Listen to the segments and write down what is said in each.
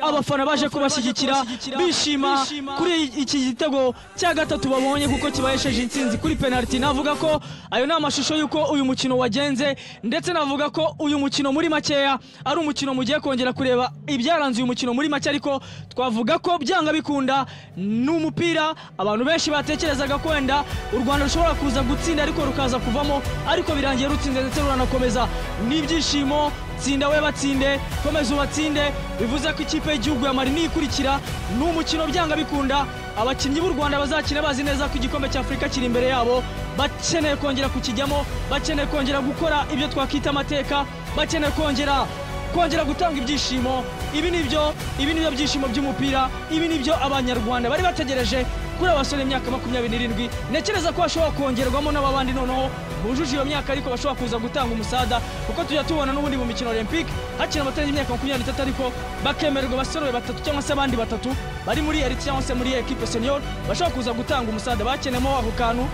abafana baje kubashyigikira bishima kuri iki gitego cya gatatu babonye kuko kibahesheje intsinzi kuri penaliti navuga ko ayo ni amashusho y'uko uyu mukino wagenze ndetse navuga ko uyu mukino muri makeya ari umukino mugiye kongera kureba ibyaranze uyu mukino muri make ariko twavuga ko byanga bikunda ni umupira abantu benshi batekerezaga ko wenda u rwanda rushobora kuza gutsinda ariko rukaza kuvamo ariko birangiye rutsinze ndetse ruranakomeza n'ibyishimo tsinda we batsinde komeza ubatsinde bivuze ko ikipe y'igihugu ya mari niyikurikira ni umukino byanga bikunda abakinnyi b'u rwanda bazakina bazi neza ko igikombe cya afurika kiri imbere yabo bakeneye kongera kukijyamo bakeneye kongera gukora ibyo twakwita amateka bakeneye kongera kongera gutanga ibyishimo ibi nibyo ibi nibyo byishimo by'umupira ibi nibyo abanyarwanda bari bategereje kuri abasore imyaka makumyabiri n'irindwi ntekereza ko hashobora kongerwamo n'ababandi noneho bujuje iyo myaka ariko bashobora kuza gutanga umusada kuko tujya tubona n'ubundi mu mikino olympic hakina abatarenze imyaka makumyabiri n'itatu ariko bakemererwa abasore batatu cyangwa se abandi batatu bari muri eriti cyangwa se muri ekipe senior bashobora kuza gutanga umusada bakenemo ako kantu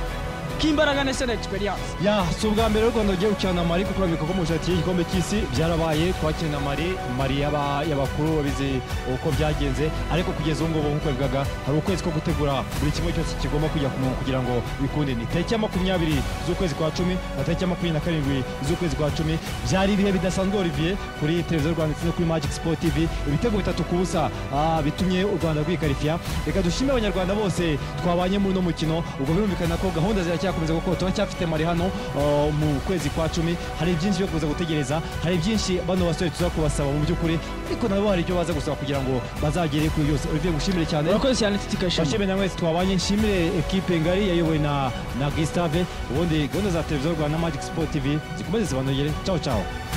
k'imbaraga ndetse na egisperiyanse ya si ubwa mbere u rwanda rugiye gukina na mari kuko urabona ko mu ishati y'igikombe cy'isi byarabaye twakina na mari mari y'aba- y'abakuru babizi uko byagenze ariko kugeza ubu ngubu nk'uko bivugaga hari ukwezi ko gutegura buri kimwe cyose kigomba kujya ku murongo kugira ngo bikunde ni tariki ya makumyabiri z'ukwezi kwa cumi na tariki ya makumyabiri na karindwi z'ukwezi kwa cumi byari ibihe bidasanzwe olivier kuri televiziyo rwanda ndetse no kuri magic sport tv ibitego bitatu ku busa ah, bitumye u rwanda rwikarifiya reka dushime abanyarwanda bose twabanye muri uno mukino ubwo birumvikana ko gahunda ziracyakomeza kuko turacyafite mari hano uh, mu kwezi kwa cumi hari byinshi byo kuza gutegereza hari byinshi bano basore tuza kubasaba mu by'ukuri ariko nabo hari ibyo baza gusaba kugira ngo bazagere kuri byose olivier gushimire cyane urakoze cyane titikashima bashimire namwe twabanye nshimire ekipe ngari yayobowe na na Gustave ubundi gahunda za televiziyo rwanda na magic sport tv zikomeze zibanogere ciao ciao